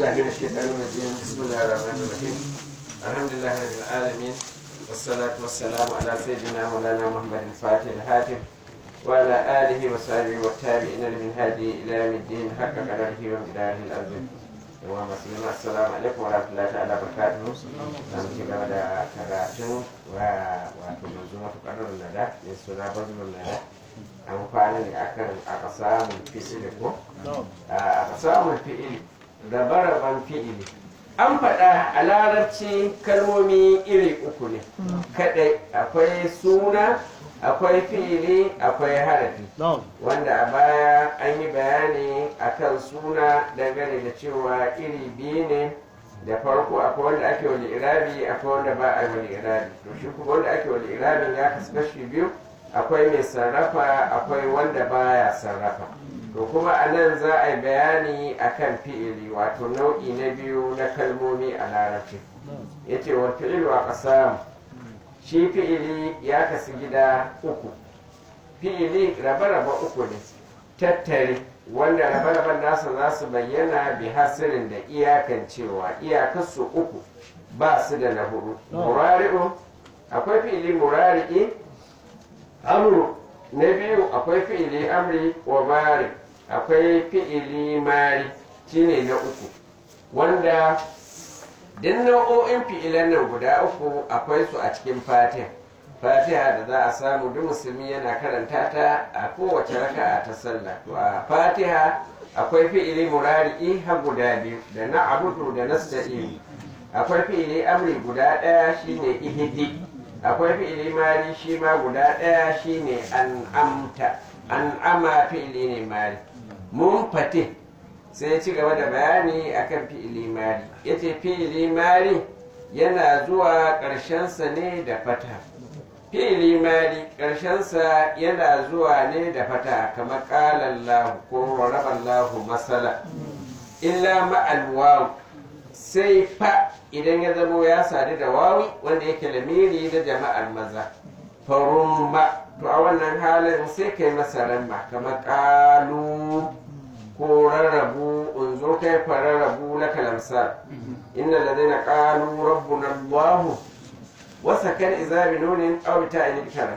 بالله من الشيطان الرجيم بسم الله الرحمن الرحيم الحمد لله رب العالمين والصلاة والسلام على سيدنا مولانا محمد الفاتح الهاتف وعلى آله وصحبه والتابعين لمن هذه إلى يوم الدين حق قدره ومقداره العظيم ومسلمين السلام عليكم ورحمة الله تعالى وبركاته نعم كما دا كراتون واتو منظومة قدر الندى من سنة بذل الندى amfani da akan aka samun fi'ili ko aka samun fi'ili rabe-raben fi'ili an faɗa a larabci kalmomi iri uku ne kadai akwai suna akwai fi'ili akwai harafi wanda a baya an yi bayani akan suna dangane da cewa iri biyu ne da farko akwai wanda ake wani irabi akwai wanda ba a wani irabi to shi kuma wanda ake wani irabin ya kasu kashi biyu akwai mai sarrafa akwai wanda baya sarrafa to kuma a nan za a yi bayani akan fi'ili wato nau'i na biyu na kalmomi a larabci ya ce wa fi'ilu a ƙasa shi fi'ili ya kasu gida uku fi'ili raba-raba uku ne tattare wanda raba-raban nasa za su bayyana bi hasirin da iyakan cewa iyakarsu uku ba su da na hudu murari'u akwai fi'ili murari'i amru na biyu akwai fi'ili amri wa mari akwai fi'ili mari shine na uku wanda duk nau'o'in fi'ilan nan guda uku akwai su a cikin fatiha fatiha da za a samu duk musulmi yana karanta ta a kowace raka'a ta sallah to a fatiha akwai fi'ili murari'i har guda biyu da na abudu da nasta'in akwai fi'ili amri guda ɗaya shine ihdi akwai fi'ili mari shi ma guda ɗaya shine an amta an ama fi'ili ne mari mun fate sai ci gaba da bayani akan fi'ili mari yace fi'ili mari yana zuwa ƙarshensa ne da fata fi'ili mari ƙarshensa yana zuwa ne da fata kamar ƙalallahu ko raballahu masala illa ma'al sai fa idan ya zamo ya sadu da wawi wanda yake lamiri na jama'ar maza farumma to a wannan halin sai kai masa ramma kamar ƙalu ko rarrabu unzo kai fararrabu na kalamsa inna ladina qalu rabbuna allah wa sakan idza bi nunin aw bi ta'in kara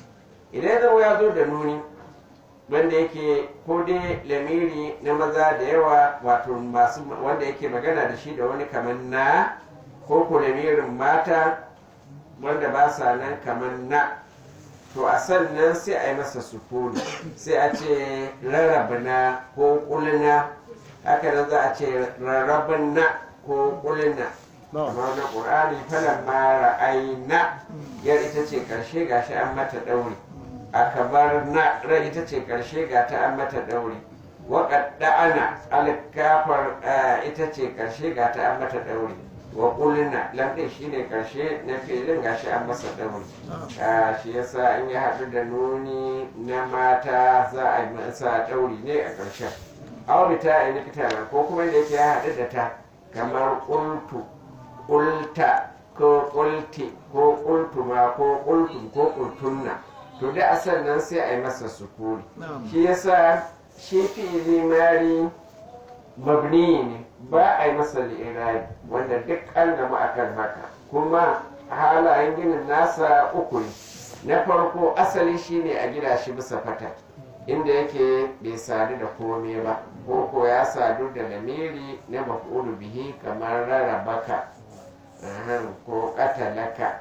idan zamo ya zo da nuni wanda yake ko dai lamiri na maza da yawa wato masu wanda yake magana da shi da wani kamar na ko ko lamirin mata wanda ba sa nan kamar na to a sannan sai a yi masa sukuni sai a ce rarrabna ko kulina haka nan za a ce rarrabna ko kulina kamar na ƙur'ani falan mara aina yar ita ce ƙarshe gashi an mata ɗauri akabar na rai ita ce ƙarshe ga ta an mata ɗauri waƙadda ana alkafar ita ce ƙarshe ga ta an mata ɗauri wa ƙulina lamɗin shi ne ƙarshe na filin gashi an masa ɗauri shi yasa in ya haɗu da nuni na mata za a yi masa ɗauri ne a ƙarshen aurita a nikita ko kuma da yake ya haɗu da ta kamar ƙultu ƙulta ko ƙulti ko ƙultuma ko ƙultum ko ƙultunna to da a sannan sai a yi masa sukuri shi yasa shi fi'ili mari mabni ne ba a yi masa li'irabi wanda duk an gama akan haka kuma halayen ginin nasa uku ne na farko asali shine a gida shi bisa fata inda yake bai sadu da kome ba ko ko ya sadu da lamiri na maf'ulu bihi kamar rarrabaka ko katalaka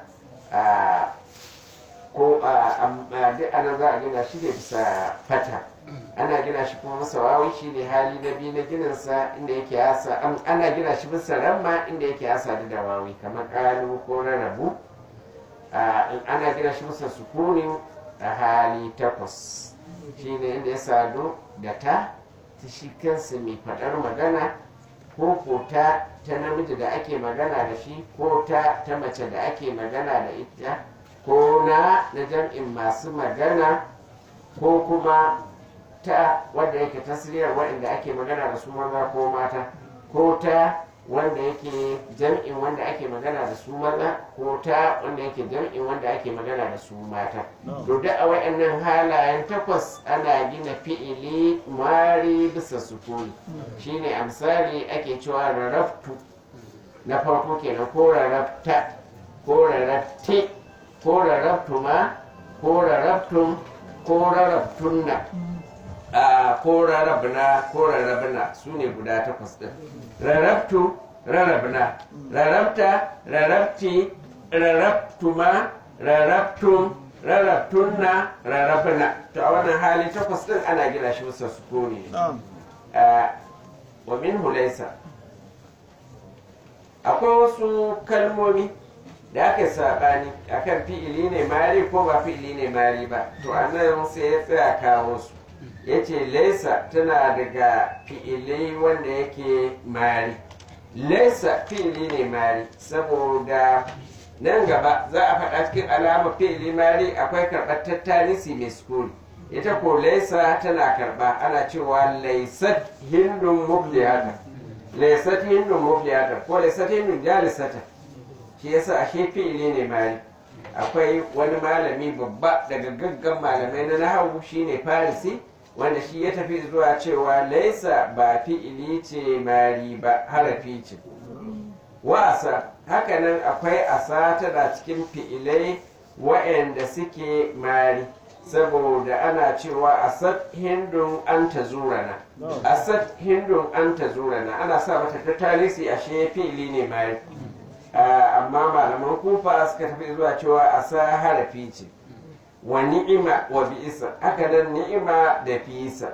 ko a duk ana za a gina shi ne bisa fata ana gina shi kuma masa wawi shi ne hali na biyu na gininsa inda yake yasa ana gina shi bisa ramma inda yake ya sadu da wawi kamar kalu ko rarrabu ana gina shi bisa sukunin a hali takwas shi ne inda ya sadu da ta ta shi kansa mai faɗar magana ko ko ta ta namiji da ake magana da shi ko ta ta mace da ake magana da ita ko na na jam'in masu magana ko kuma ta wadda yake tasiriyar waɗanda ake magana da su maza ko mata ko ta wanda yake jam'in wanda ake magana da su maza ko ta wanda yake jam'in wanda ake magana da su mata to da a wayannan halayen takwas ana gina fi'ili mari bisa sukuni shine a misali ake cewa raraftu na farko kenan ko rarafta ko rarafte ko raraftuma ko raraftum ko raraftunna a ko rarabna ko rarabna su ne guda takwas ɗin rarabtu rarabna rarabta rarabti rarabtuma rarabtum rarabtunna rarabna to a wannan hali takwas ɗin ana gina shi bisa sukuni wa min hulaisa akwai wasu kalmomi da aka saɓani akan fi'ili ne mari ko ba fi'ili ne mari ba to annan sai ya tsaya kawo su ya ce laisa tana daga fi'ilai wanda yake mari laisa fi'ili ne mari saboda nan gaba za a faɗa cikin alama fi'ili mari akwai karɓar tattalisi mai sukuri ita ko laisa tana karɓa ana cewa laisat hindun muflihata laisat hindun muflihata ko laisat hindun jalisata shi yasa ashe fi'ili ne mari akwai wani malami babba daga gaggan malamai na nahawu shine farisi wanda shi ya tafi zuwa cewa laisa ba fi'ili ce mari ba harafi ce wa asa hakanan akwai asa tana cikin fi'ilai wa'anda suke mari saboda ana cewa asad hindun an ta zurana asad hindun an ta zurana ana sa mata ta talisi ashe fi'ili ne mari amma malaman kufa suka tafi zuwa cewa asa harafi ce wa ni'ima wa bi'isa haka nan ni'ima da fi'isa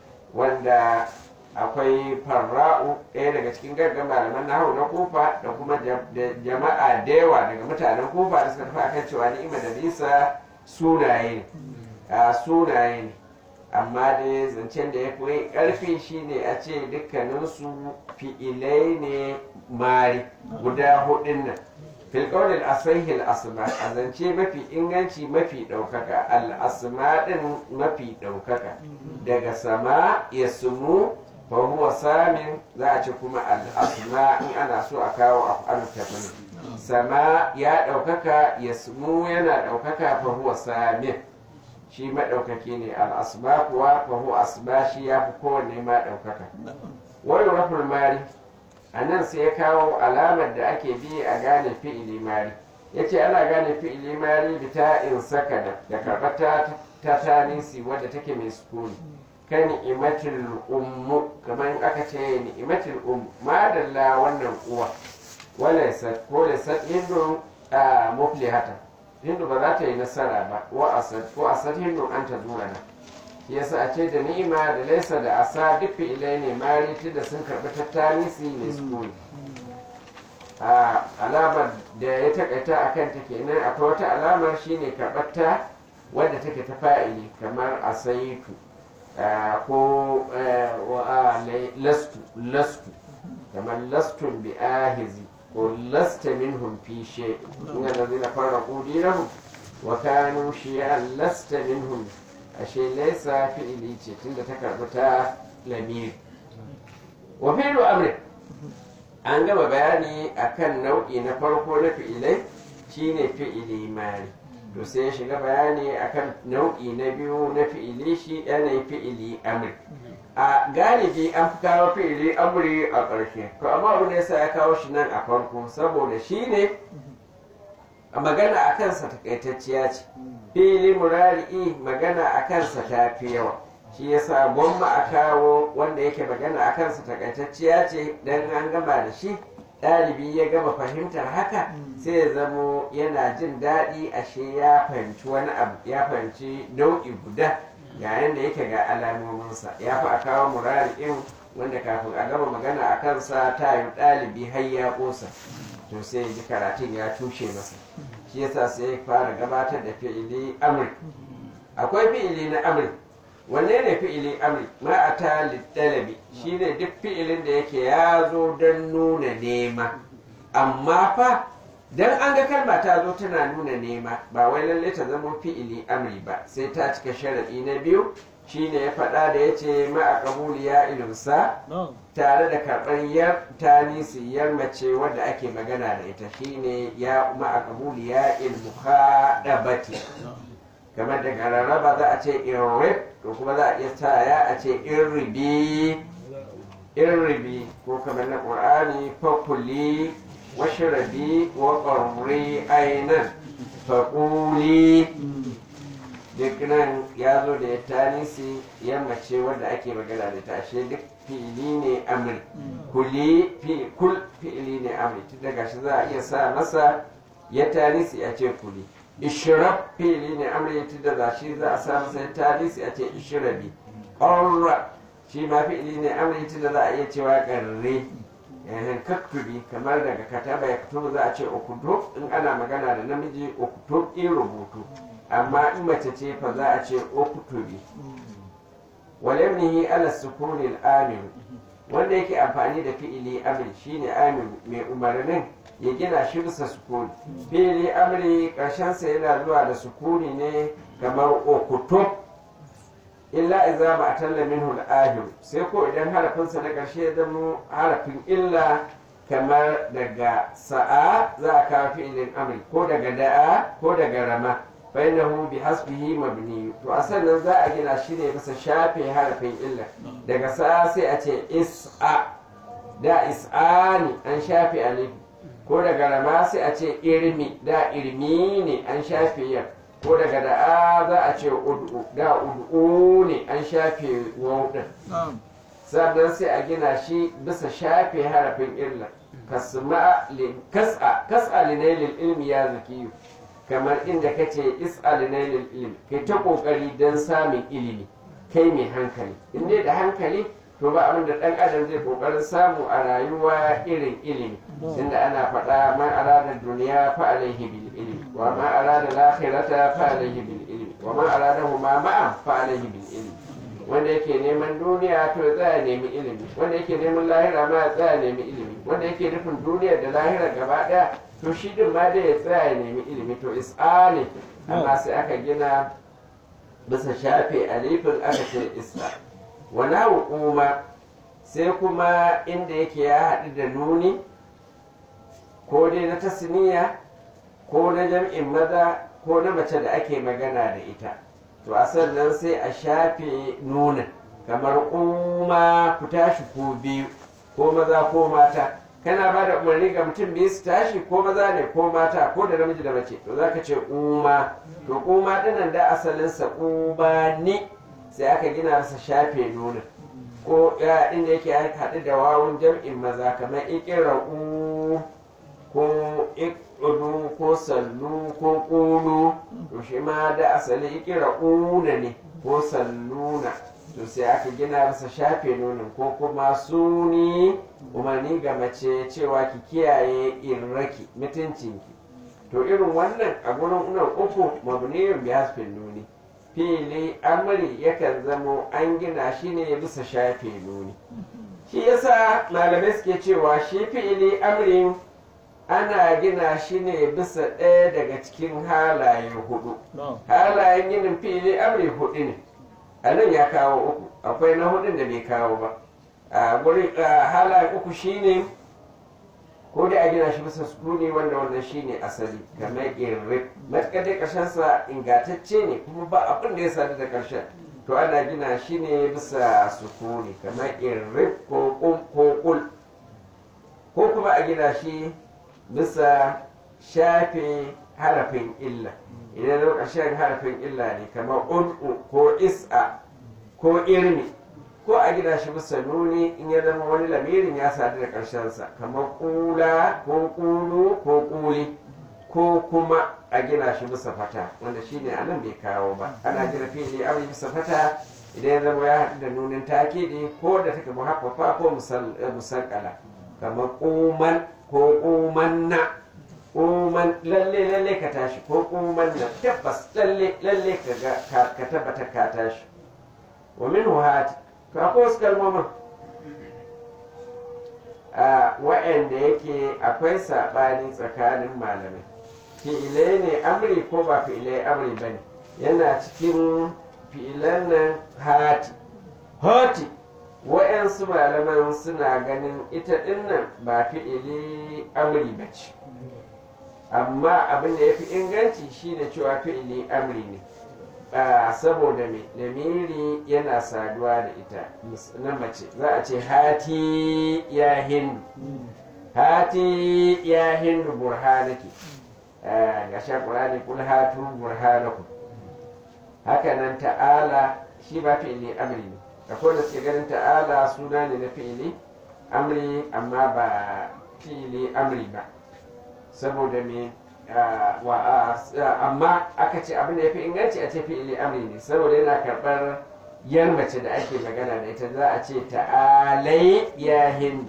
wanda akwai farra'u ɗaya daga cikin gaggan malaman nahawu na kufa da kuma jama'a da yawa daga mutanen kufa da suka tafi akan cewa ni'ima da bi'isa sunaye ne a sunaye ne amma dai zancen da ya fi ƙarfi shine a ce dukkaninsu fi'ilai ne mari guda hudun nan filƙaunin asahil asma a zance mafi inganci mafi ɗaukaka al'asma ɗin mafi ɗaukaka daga sama ya sumu fa huwa samin za a ce kuma al'asma in ana so a kawo af'alu tafani sama ya ɗaukaka ya sumu yana ɗaukaka fa huwa samin shi maɗaukaki ne al'asma kuwa fa huwa asma shi ya fi kowanne ma ɗaukaka wani rafin mari a nan sai ya kawo alamar da ake bi a gane fi'ili mari ya ce ana gane fi'ili mari bita in sakada da karɓar ta tanisi wadda take mai sukuni ka ni'imatul ummu kamar aka ce ni'imatul ummu madalla wannan uwa wala sat ko la sat hindu a muflihata hindu ba za ta yi nasara ba wa asad ko asad hindu an ta zura na yasa a ce da ni'ima da laisa da asa duk fi'ilai ne mari da sun karɓi tattalisi ne sukuni a alamar da ya takaita a kanta kenan akwai wata alamar shine karɓar ta wadda take ta fa'ili kamar asaitu ko lastu lastu kamar lastun bi ahizi ko lasta minhum fi shay inna allazina farraqu dinahum wa kanu shi'an lasta minhum ashe laisa fi'ili ce tunda ta karɓi ta lamiri wa fi'lu amri an gama bayani akan nau'i na farko na fi'ilai shine fi'ili mari to sai ya shiga bayani akan nau'i na biyu na fi'ili shi yanayin fi'ili amri a galibi an fi kawo fi'ili amri a ƙarshe to amma abu da yasa ya kawo shi nan a farko saboda shi ne a magana a kansa takaitacciya ce fili murari'i magana a kansa ta fi yawa shi yasa gwamma a kawo wanda yake magana a kansa takaitacciya ce dan an gama da shi ɗalibi ya gama fahimtar haka sai ya zamo yana jin daɗi ashe ya fahimci wani abu ya fahimci nau'i guda yayin da yake ga alamominsa ya fi a kawo murari'in wanda kafin a gama magana a kansa ta yi ɗalibi har ya ƙosa to sai ya ji karatun ya tushe masa shi yasa sai ya fara gabatar da fi'ili amri akwai fi'ili na amri wanne ne fi'ili amri ma a ta littalabi shi ne duk fi'ilin da yake ya zo don nuna nema amma fa dan an ga kalma ta zo tana nuna nema ba wai lalle ta zama fi'ili amri ba sai ta cika sharadi na biyu shine ya faɗa da ya ce ma'a kabuli ya ilimsa tare da karɓar yar tanisi yar mace wadda ake magana da ita shine ya ma'a kabuli ya ilmu haɗabati kamar daga rarraba za a ce irrib to kuma za a iya sa ya a ce irribi irribi ko kamar na ƙur'ani fakuli washirabi wa ƙarri ainan faƙuli duk nan ya zo da ya tanisi yammace wadda ake magana da tashe duk fi'ili ne amri kuli kul fi'ili ne amri tun daga shi za a iya sa masa ya tanisi a ce kuli ishrab fi'ili ne amri tun daga shi za a sa masa ya tanisi a ce ishrabi ƙarra shi ma fi'ili ne amri tun da za a iya cewa ƙarre yayin kaktubi kamar daga kataba ya fito za a ce ukutub in ana magana da namiji ukutub in rubutu amma in mace ce fa za a ce uktubi walamnihi ala sukunin amir wanda yake amfani da fi'ili amri shine amir mai umarnin ya gina shi bisa sukuni fi'ili amri sa yana zuwa da sukuni ne kamar ukutub illa iza ma atalla minhu al sai ko idan harafinsa na ƙarshe ya zama harafin illa kamar daga sa'a za a kawo fi'ilin amri ko daga da'a ko daga rama bainahu bi hasbihi mabni to a sannan za a gina shi ne bisa shafe harafin illa daga sa'a sai a ce is'a da is'ani an shafe alif ko daga rama sai a ce irmi da irmi ne an shafe yan ko daga da'a za a ce ud'u da ud'u ne an shafe waw din sannan sai a gina shi bisa shafe harafin illa kasma kas'a kas'a linailil ilmi ya zakiyu kamar inda kace is'a linailil ilmi kai ta kokari dan samun ilimi kai mai hankali in dai da hankali to ba abin da dan adam zai kokarin samu a rayuwa irin ilimi inda ana faɗa man arada duniya fa alaihi bil ilmi wa man arada al-akhirata fa alaihi bil ilmi wa man arada huma ma'an fa alaihi bil ilmi wanda yake neman duniya to ya tsaya nemi ilimi wanda yake neman lahira ma ya tsaya nemi ilimi wanda yake nufin duniya da lahira gaba daya to shi din ma dai ya tsaya ya nemi ilimi to is'a ne amma sai aka gina bisa shafe alifin aka ce is'a wani hukuma sai kuma inda yake ya haɗu da nuni ko dai na tasniya ko na jam'in maza ko na mace da ake magana da ita to a sannan sai a shafe nuna kamar kuma ku tashi ko biyu ko maza ko mata kana ba da umarni ga mutum biyu su tashi ko maza ne ko mata ko da namiji da mace to za ka ce kuma to kuma dinan da asalinsa kuma ni sai aka gina masa shafe nuna ko ya inda yake haɗu da wawun jam'in maza kamar ikira'u ko ikudu ko sallu ko ƙulu to shi ma da asali ikira'una ne ko salluna to sai aka gina masa shafe nunin ko kuma suni umarni ga mace cewa ki kiyaye irraki mutuncinki to irin wannan a gurin nan uku mabniyun bi hasfin nuni fili amri yakan zamo an gina shi ne bisa shafe nuni shi yasa malamai suke cewa shi fi'ili amrin ana gina shi ne bisa ɗaya daga cikin halaye hudu halayen ginin fi'ili amri hudu ne a nan ya kawo uku akwai na hudun da bai kawo ba a gurin halayen uku shine ko da a gina shi bisa sukuni wanda wannan shine asali kamar irrib matuƙar dai ƙarshensa ingantacce ne kuma ba abin da ya sadu da ƙarshen to ana gina shi ne bisa sukuni kamar irrib ko ƙum ko ƙul ko kuma a gina shi bisa shafe harafin illa idan zo ƙarshen harafin illa ne kamar ud'u ko is'a ko irmi ko a gina shi bisa nuni in ya zama wani lamirin ya sadu da ƙarshensa kamar ƙula ko ƙulu ko ƙuli ko kuma a gina shi bisa fata wanda shi ne anan bai kawo ba ana gina fili amri bisa fata idan ya zama ya haɗu da nunin takidi ko da take muhaffafa ko musakala kamar ƙuman ko ƙumanna ƙuman lalle lalle ka tashi ko ƙumanna tabbas lalle lalle ka tabbata ka tashi wa min hati to akwai wasu kalmomin a wa'anda yake akwai saɓani tsakanin malamai fi'ilai ne amri ko ba fi'ilai amri ba ne yana cikin fi'ilan nan hati hati wa'yansu malaman suna ganin ita dinnan ba fi'ili amri ba ce amma abin da ya fi inganci shine cewa fi'ili amri ne saboda mai lamiri yana saduwa da ita na mace za a ce hati ya hindu hati ya hindu burhanaki ga shakurani kul hatu burhanaku hakanan ta'ala shi ba fi'ili amri ne akwai da suke ganin ta'ala suna ne na fi'ili amri amma ba fi'ili amri ba saboda me amma aka ce abin da ya fi inganci a ce fi'ili amri ne saboda yana karɓar yar mace da ake magana da ita za a ce ta'alai ya hindu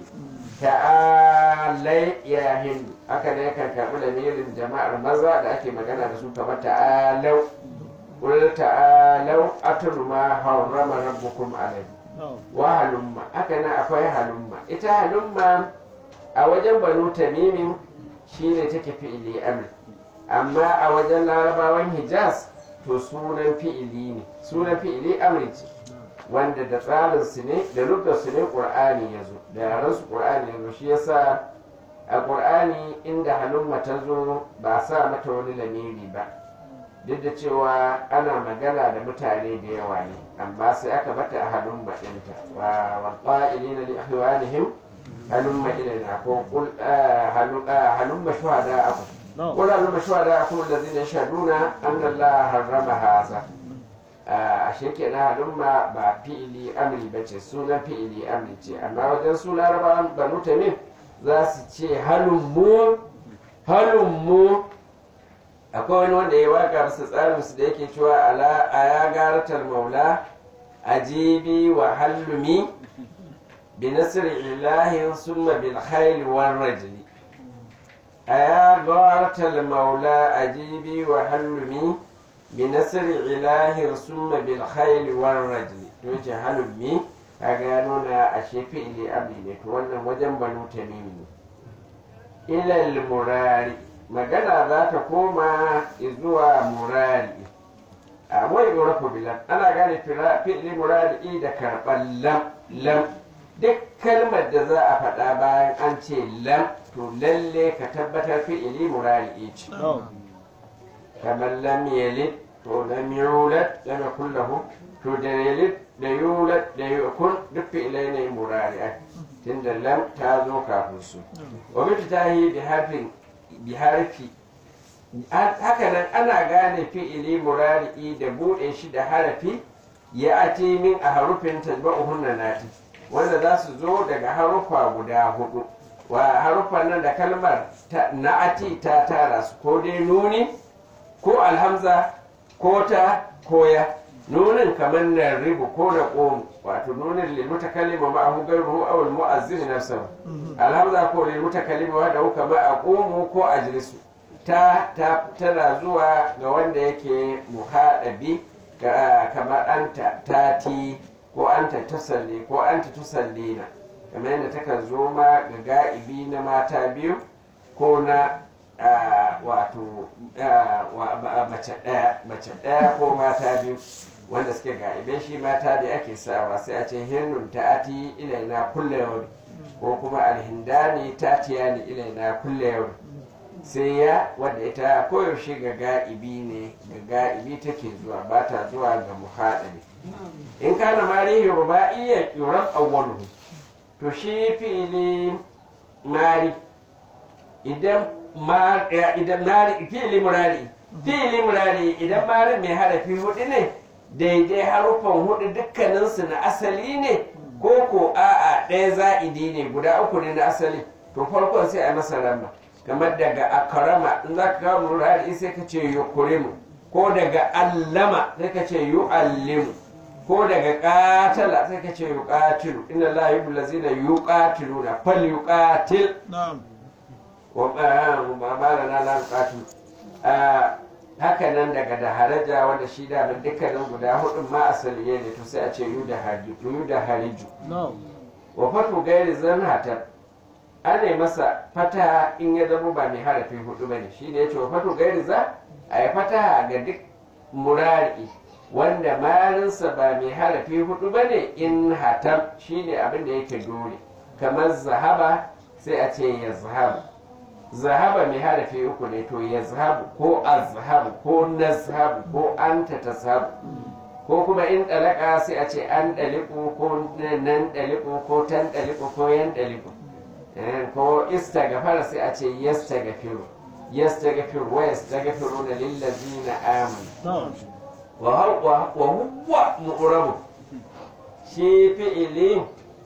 ta'alai ya hindu haka ne kan karɓi lamirin jama'ar maza da ake magana da su kamar ta'alau قل تعالوا أتل ما حرم ربكم عليه وهلم هكذا أكوي هلم إتا هلم أوجن بنو تميم shine take fi'ili amri amma a wajen larabawan hijaz to sunan fi'ili ne sunan fi'ili amri ce wanda da tsarin su ne da lukar su ne qur'ani ya zo da yaran su qur'ani ya zo shi yasa a qur'ani inda halumma ta zo ba sa mata wani lamiri ba duk da cewa ana magana da mutane da yawa ne amma sai aka bata a halumma ɗinta wa qa'ilina li ahwanihim halumma ilaina ko qul halumma shuhada'akum qul halumma shuhada'akum alladhina yashhaduna anna allaha harrama hadha a kenan halumma ba fi'ili amri ba ce sunan fi'ili amri ce amma wajen su larabawan banu tamim za su ce halummu halummu akwai wani wanda ya waka masa tsarin su da yake cewa ala a ya garatar maula ajibi wa hallumi bi nasri ilahin summa bil khayl war rajli a ya garatar maula ajibi wa hallumi bi nasri ilahin summa bil khayl war rajli to yace hallumi kaga ya nuna a shefi ili abdi ne to wannan wajen banu tamimi ne ilal murari magana za ta koma zuwa murari a wai urafu bilan ana gane fi'li murari da karɓar lam lam duk kalmar da za a faɗa bayan an ce lam to lalle ka tabbatar fi'li murari ce kamar lam yalid to lam yulad lam yakul lahu to da yalid da yulad da yakun duk fi'lai ne murari'ai tunda lam ta zo kafin su wa mutu ta yi bi harfin bi harfi haka nan ana gane fi'ili murari'i da buɗe shi da harafi ya ati min a harufin tajba'uhunna nati wanda za su zo daga harufa guda hudu wa harufan nan da kalmar na'ati ta tara su ko dai nuni ko alhamza ko ta koya nunin kamar na ribu ko na ƙomu wato nunin lil mutakallima ma hu gairuhu aw al mu'azzim nafsahu alhamza ko lil mutakallima wa da kama aqumu ko ajlisu ta ta tana zuwa ga wanda yake muhadabi kamar anta tati ko anta tusalli ko anta tusallina kamar yadda takan zo ma ga ga'ibi na mata biyu ko na wato mace ɗaya mace ɗaya ko mata biyu wanda suke ga'ibe shi mata da ake sawa sai a ce hinnun ta'ati ilaina kulle yau ko kuma alhindani ta'tiya ni ilaina kulle yau sai ya wadda ita koyaushe ga ga'ibi ne ga ga'ibi take zuwa ba ta zuwa ga muhaɗari in kana marihi ruba'iyya yuran awwaluhu to shi fi'ili mari idan ma idan mari fi'ili murari fi'ili murari idan mari mai harafi hudu ne daidai harufan hudu dukkaninsu na asali ne ko ko a'a ɗaya za'idi ne guda uku ne na asali to farkon sai a masa ramma kamar daga akarama in za ka kawo murari sai ka ce yukurimu ko daga allama sai ka ce yu'allimu ko daga katala sai ka ce yuqatilu inna la yuhibbu allazina yuqatiluna fal yuqatil na'am wa ma ma lana la yuqatil haka nan daga da haraja wanda shi da dukkanin guda hudun ma asali ne to sai a ce yu da hariju yu da hariju na'am wa fatu gairi zanhatar ana masa fata in ya zama ba mai harafi hudu bane shi ne ya ce wa fatu gairi za a yi fata ga duk murari wanda marinsa ba mai harafi hudu bane in hatam shi ne abin da yake dole kamar zahaba sai a ce ya zahabu zahaba mai harafi uku ne to ya zahabu ko azhabu ko nazhabu ko anta tashabu ko kuma in ɗalaka sai a ce an ɗaliku ko nan ɗaliku ko tan ɗaliku ko yan ɗaliku ko istagafara sai a ce yastagafiru yastagafiru wa yastagafiru na lillazina amanu wa huwa mu'rabu shi fi'ili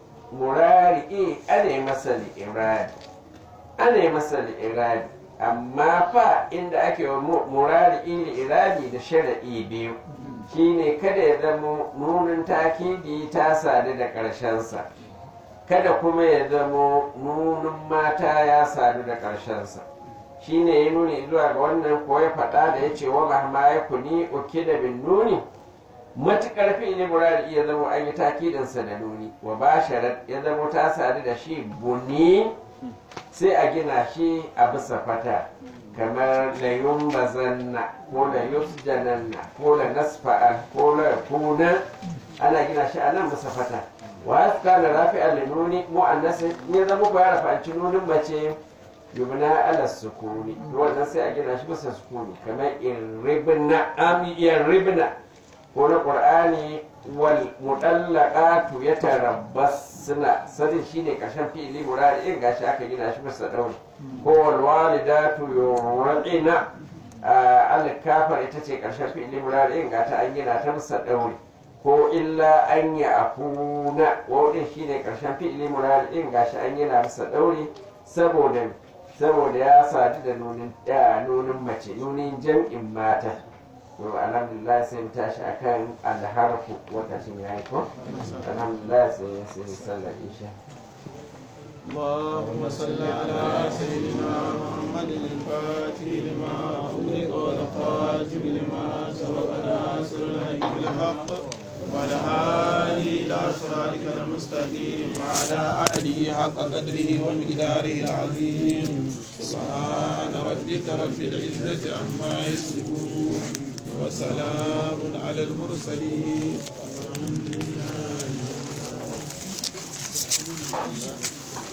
murari ana masa li'iradi ana masa li'iradi amma fa inda ake wa murari li'iradi da shara'i biyu shine kada ya zama nunin takidi ta sadu da ƙarshensa kada kuma ya zama nunin mata ya sadu da ƙarshensa shine ya nuni zuwa ga wannan ko ya faɗa da ya ce wa mahma ya kuni uke da bin nuni matuƙar fi'ili murari iya zama an yi takidinsa da nuni wa basharat ya zama ta sadu da shi buni sai a gina shi a bisa fata kamar la yumbazanna ko la yusjananna ko la nasfa'an ko la yakuna ana gina shi a nan bisa fata wa kana rafi'an li nuni mu'annas ya zama ko ya rafa'anci nunin mace yubna ala sukuni wannan sai a gina shi bisa sukuni kamar irribna am irribna ko na qur'ani wal mudallaqatu yatarabbasna sadin shine karshen fi'ili murari in gashi aka gina shi bisa dauri ko wal walidatu yurqina al kafar ita ce karshen fi'ili murari in gata an gina ta bisa dauri ko illa an ya afuna wadin shine karshen fi'ili murari in gashi an gina bisa dauri saboda saboda ya sadu da nunin nunin mace nunin jam'in mata to alhamdulillah sai mu tashi akan alharfu lokacin ya yi ko alhamdulillah sai sai sallar isha اللهم صل على سيدنا محمد الفاتح لما أغلق والخاتم لما سبق ناصر الحق بالحق والهادي إلى صراطك المستقيم وعلى آله حق قدره ومقداره العظيم سبحان ربك رب العزة عما يصفون وسلام على المرسلين والحمد لله